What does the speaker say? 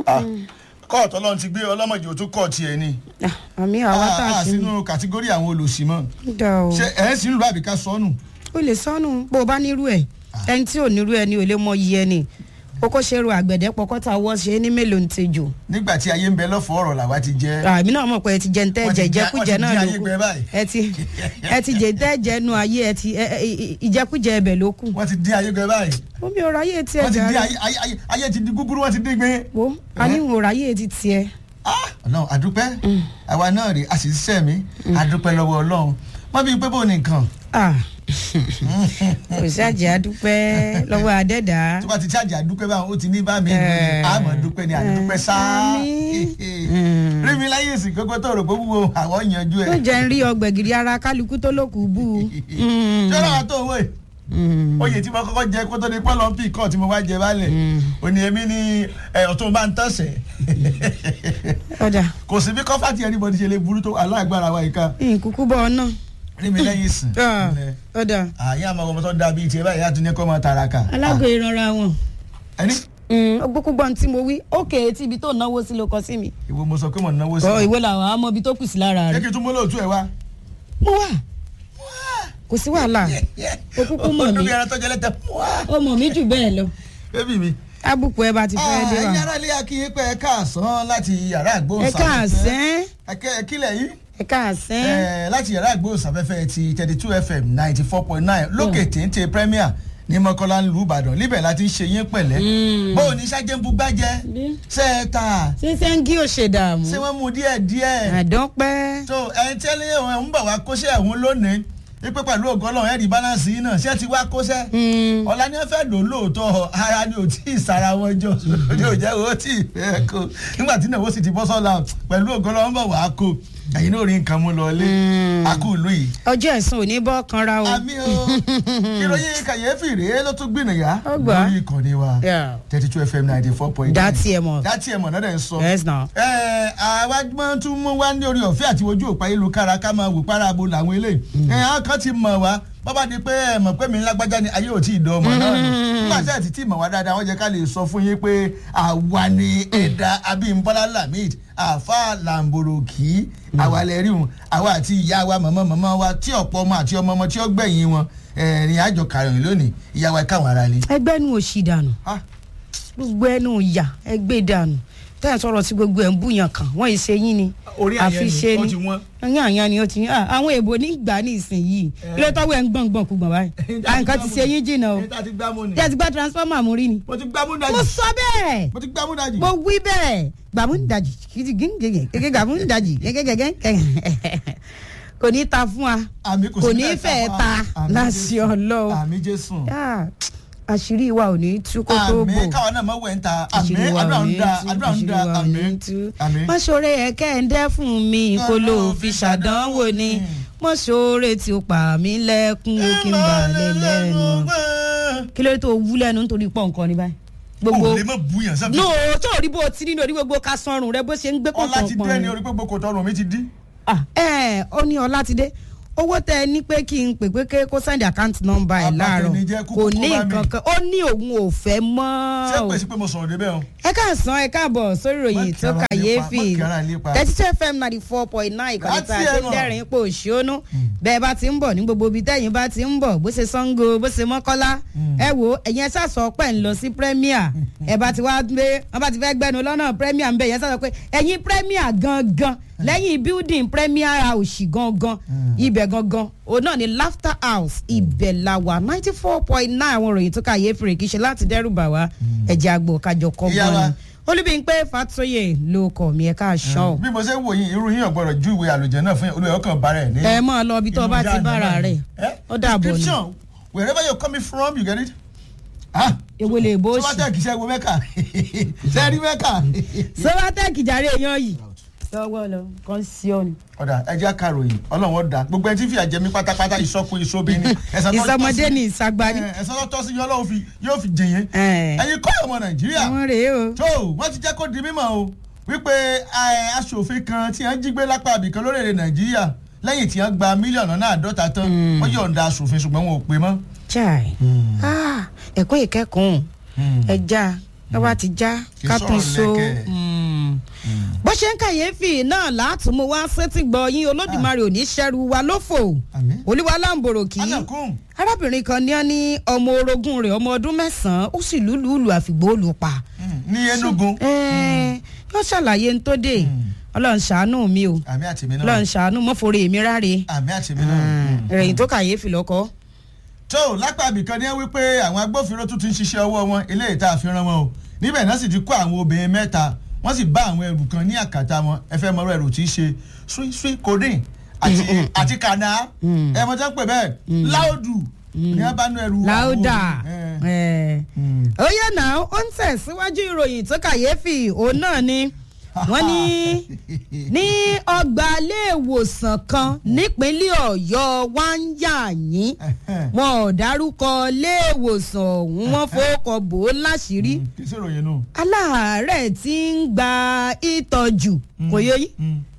kóòtù ọlọ́run ti gbé ọlọ́mọdé ò tún kóòtù ẹ̀ ni Ah, àmì àwa tá a a ṣe sínú kàtígórì àwọn olùsí mọ́ dá o ṣé ẹ̀ ń sínú ìlú àbíká sọnù o lè sọnù bó o bá nírú ẹ ẹni tí ò nírú ẹ ni ò lè mọ iye ẹni kókó ṣe ru àgbẹ̀dẹ pọkọ́tà wọ́ ṣe é ní mélòó ń tejò nígbà tí ayé ń bẹ lọ́fọ̀ọ́ ọ̀rọ̀ làwa ti jẹ́ àmì náà mọ̀ pé ẹ ti jẹ ntẹ́ Wọ́n ti jẹ jẹ- ìjẹkújẹ wọ́n ti náà jẹ ló ayé kù gbẹ báyìí. ẹ ti ẹ ti jẹ ntẹ́ jẹ nu ayé ẹ ti ẹ- ẹ- ìjẹkújẹ ẹbẹ̀ ló kù wọ́n ti dín ayé gbẹ báyìí omi ò ráyè tí ẹ wọ́n ti dín jà ayé ayé ayé ayé ti di gúgúrú wọ́n ti dín gbé. wo a ní ò ráyè ti tiẹ̀ Ah, ọlọ́run àdúpẹ́ àwa náà rè a sì ṣiṣẹ́ mi àdúpẹ́ lọ́wọ́ ọlọ́run wọ́n bí pé bò ní nǹkan ah kò ṣàjẹ́ àdúpẹ́ lọ́wọ́ adẹ́dá tó bá ti ṣáàjì àdúpẹ́ báwọn ó ti ní bá mi Eh. àmọ́ dúpẹ́ ni àdúpẹ́ sáá Àmín. rí mi láyé èsì gbogbo tó rò pé wúwo àwọn yanjú ó ẹ̀ jẹ́ ń rí ọgbẹ̀gìrì ara kálukú tó lókù bú u. ṣọ́ra wa tó wẹ̀ Mm. oyè tí mo kọ́kọ́ jẹ kó tó di pọ́lọ́mpì kọ́ tí mo wá jẹ balẹ̀ òní èmi ni ẹ̀, ọ̀tún bá ń tọ̀sẹ̀ ọ̀dà kò sí bí kọ́fà tí anybody ṣe lè burú tó aláàgbára wa ìka nkúkú bọ̀ ọ́ náà rí mi lẹ́yìn ìsìn Ah, ọ̀dà àyà àmọ́ ọmọ tó dáa bíi tiẹ̀ báyìí àtúnyẹ kọ́ máa tàràkà alágò ìranra wọn. ẹni gbogbo tí mo wí ókè tí ibi tó náwó sí ló kọ sí mi. ìwọ mo sọ pé mo náwó sí ọ ìwé làwọn àmọ́ ibi tó kù sí lára ṣé rẹ̀. kí n tún mú lóòtú ẹ wá. mo wà kò sí wàhálà o kúkú mọ̀ ọdún mí bí ẹran tó jẹ lẹ́tẹ̀ ó mọ̀ mí jù bẹ́ẹ̀ lọ. bébì mi. ábùkù ẹ bá ti fẹ́ dé ẹ̀yin wa. ará ilé akínyìn pé ẹ káàsán láti yàrá ẹ àgbóhùnsáfẹ́fẹ́. káàsán ẹ kílẹ̀ yìí. ẹ káàsán. Eh, láti yàrá àgbóhùnsáfẹ́fẹ́ ti thirty two fm ninety four point nine lókè téńté premier ní mọ́kànlá ń lu ìbàdàn níbẹ̀ láti ń ṣe yín pẹ̀lẹ́. bó o ní sájẹ́ ń bu gbájẹ́ Bí? ṣe é ta ṣé sẹ́ńgì ò ṣe dààmú. ṣé wọ́n mú díẹ̀ díẹ̀. àdánpẹ́. so ẹni tẹ́lẹ̀ ẹ̀ ń bọ̀ wá kóṣẹ́ ẹ̀hún lónìí wípé pẹ̀lú ògo ọlọ́run ẹ̀rí balance yìí náà ṣé ti wá kóṣẹ́ Mm. ọ̀la ni wọ́n fẹ́ lò lóòótọ́ ara ni ò tí ì sara wọn jọ ní ò jẹ́ owó tí ì fẹ́ kó nígbà tí ìnáwó sì ti bọ́ sọ́la pẹ̀lú ògo ọlọ́run bọ̀ wá kó ẹ̀yin náà rí nǹkan mú lọ lé akú ìlú yìí. ọjọ́ ẹ̀sùn ò ní bọ́ kanra o. àmì o ìròyìn kàyéfì rèé ló tún gbìnàyà Ó gbà. lórí ìkànnì wa Yeah. thirty two fm ninety four point nine Dá tiẹ̀ mọ̀. dátì ẹ̀ mọ̀ náà dẹ̀ ń sọ. yes na. ẹ àwa máa tún mú wá ní orí ọ̀fẹ́ àti ojú òpá ayélujára ká máa wò parabo làwọn eléyìí. ẹ àwọn kan ti mọ̀ wá bọ́bá di pé ẹ mọ̀ pé mi ń lágbájá ni ayé ò tí ì dán ọmọ náà nù. nígbà tí ẹ ti tí mọ̀ wá dáadáa wọ́n jẹ́ ká lè sọ fún yín pé àwa ni ẹ̀dá abímbọ́lá lamid àfa làǹbòròkì àwa lè rí wọn àwa àti ìyá wa mọ̀mọ́ mọ̀mọ́ wa tí ọ̀pọ̀ ọmọ àti ọmọ ọmọ tí ó gbẹ̀yìn wọn ẹ̀rìn àjọ kàròyìn lónìí ìyá wa káwọn ara lé. ẹgbẹ́ nu òṣì dànù Ah, gbogbo ẹnu ìyà ẹgbẹ́ dànù tẹ́yà sọ̀rọ̀ sí gbogbo ẹ̀ ń bùyàn kan wọ́n yìí ṣe yín ni orí àyẹ̀ ni ó ti wọ́n. ẹ̀yìn àyàn ni ó ti ah, àwọn èèbò ní gbà ní ìsinyìí ilé tọ́wọ́ ẹ̀ ń gbọ̀n gbọ̀n kú gbọ̀n báyìí à nǹkan ti ṣe yín jìnnà o ẹni tá a ti gbámú ni. jẹ́ ti gbá transformer mú rí ni mo ti gbámú dájú. mo sọ bẹ́ẹ̀ mo ti gbámú dájú. mo wí bẹ́ẹ̀ gbàmúndàjì kìtìgíngègè gẹ́gẹ́ gbàmúndàjì gẹ́gẹ́gẹ́gẹ́ kò ní ta fún wa àmì kò sí kò ní bẹ́ẹ̀ fẹ́ fún wa. ta Àmì láti Jésù. ọlọ́run àmì jésù. Ah, àṣírí wa ò ní tú kó tó bò àmì káwọn náà mọ̀ wẹ̀ ń ta àmì àṣírí wa àdúrà ò ń ní da tú àdúrà ń da àṣírí wa ò àmì ní tú. àmì. mọ́ṣọ́rẹ́ ẹ̀kẹ́ ń dẹ́ fún mi kó ló fi ṣàdánwò ni mọ́ṣọ́rẹ́ tí ó pa mí lẹ́kún ó kí n bà lẹ́ lẹ́nu. kí ló dé tó wú lẹ́nu nítorí pọ̀ nǹkan ní báyìí. gbogbo o lè mọ̀ búyàn sábẹ́. no tó rí bó o ti nínú orí gbogbo ká sanrun rẹ bó ṣe ń gbé ọlá ti dé pọ̀npọ̀n ní orí pé gbogbo tọrùn mi ti dí. ah ẹ ó ní ọlátidé owó tẹ ẹ ní pé kí n pè pé ké kó send account number ẹ láàárọ̀ Abatẹnijẹ́ kúkú kò kó ní bá mi. nǹkan kan ó ní òun ò fẹ́ mọ́ ṣé o. pèsè pé mo sọ̀rọ̀ débẹ̀ o. ẹ káàsán ẹ káàbọ̀ sórí ìròyìn Má tó kí ara kàyéfì lépa, má kí ara lépa. thirty two fm ninety four point nine ìkànnì tá a Láti tó ẹnu. dẹ́rìn ipò òṣìónú bẹ́ẹ̀ bá ti ń bọ̀ ní gbogbo ibi tẹ́yìn bá ti ń bọ̀ bó ṣe sango bó ṣe mọ́kọ́lá ẹ wo ẹ̀yin ẹ sàṣọ pẹ̀ ń lọ sí premier ẹ bá ti wá gbé wọn bá ti fẹ́ gbẹnu lọ́nà premier ń bẹ̀ yẹn sàṣọ pé ẹ̀yin premier gangan lẹ́yìn building premier house gangan ibẹ̀ gangan òun náà ni laughter house ibẹ̀ la wà ninety four point nine àwọn ìròyìn tó kàyéfì rè kì í ṣe láti dẹ́rù bà wá ẹ̀jẹ̀ àgbò kájọ kọ́ Ìyá wa. gbọ́n ni olùbíyìnpé fatoye ló kọ mi ẹ káàsán bí mo ṣe ń wò yín irú yín ọ̀gbọ́dọ̀ ju ìwé àlùjẹ náà fún yín olùyọ̀ kan bára ẹ̀ ní. ẹ mọ lọ ibi tó o bá ti bára rẹ ó dàbọ̀ ni description wherever you coming from you get it. ah èwo lè bó sọ wá ṣì tẹ̀ kí ṣe wo mẹ́kà ṣe rí mẹ́kà. sọwọ́tẹ́ẹ̀kì jàre èèyàn yìí sọwọ́ lọ kàn sí ọ ni. ọ̀dà ẹjẹ́ àkàròyìn ọlọ́run ọ̀dà gbogbo ẹni tí fìyà jẹ mí pátápátá ìsọkun ìsọbi ni ẹ̀san tó tọ́ sí- ìsọmọdé ni ìsagbani. ẹ̀, ẹ̀san tó tọ́ sí yín ọlọ́run fi- yóò fi jẹ̀yìn ẹ̀ ẹ̀yin kọ́ ọmọ nàìjíríà àwọn rèé o. tó wọ́n ti jẹ́ kó di mímọ̀ o wípé ẹ̀, aṣòfin kan tí wọ́n jí gbé lápá àbìkan lórílẹ̀ nàìjíríà lẹ́yìn tí wọ́n gba mílíọ̀nù náà àádọ́ta tán wọ́n yọ̀ǹda aṣòfin ṣùgbọ́n wọn ò pè mọ́. chai ah, ẹ̀kọ́ ìkẹ́kọ̀ọ́ ẹja ẹ wá ti já Kì í ká tún sọ̀rọ̀ so lẹ́kẹ̀. Mm. bó ṣe ń kàyéfì náà látùmú wá sétí gbọ́ yín olódùmarè ò ní ṣẹ́rù wa lófò Àmín. olúwa láǹbòrò kì í anakum arábìnrin kan ní ọ ní ọmọ orogún rẹ̀ ọmọ ọdún mẹ́sàn-án ó sì lùlùlù àfìgbò olùpa ní enugu Ẹ́ẹ̀, yóò ṣàlàyé ń tó dé ọlọ́run ṣàánú mi o àmì àtìmí náà ọlọ́run ṣàánú mọ́fọ́rẹ́ èmi ráre àmì àtìmí náà. ìròyìn tó kàyéfì lọ́kọ́ tó lápá ibìkan ní wípé àwọn agbófinró tún ti ń ṣiṣẹ́ ọwọ́ wọn eléyìí tá a fi rán wọn o níbẹ̀ náà sì ti kó àwọn obìnrin mẹ́ta wọ́n sì bá àwọn ẹrù kan ní àkàtà wọn ẹ fẹ́ mọ̀rọ̀ ẹrù tí í ṣe sweet sweet codeine àti àti kànáà ẹ mọ̀ tẹ́ ń pè bẹ́ẹ̀ láòdù ní wọ́n bá nú ẹrù àwọn láódà obìnrin. Ẹ. ó yẹ náà ó ń tẹ̀síwájú ìròyìn tó kàyéfì òun náà ni wọ́n ní ní ọgbà iléèwòsàn kan nípínlẹ̀ ọ̀yọ́ wá ń yà yín wọn ò dárúkọ iléèwòsàn ọ̀hún wọ́n fowókọ bò ó láṣìírí kì í sí ìròyìn nù. aláàárẹ̀ tí ń gba ìtọ́jú kò yẹ yín Mm.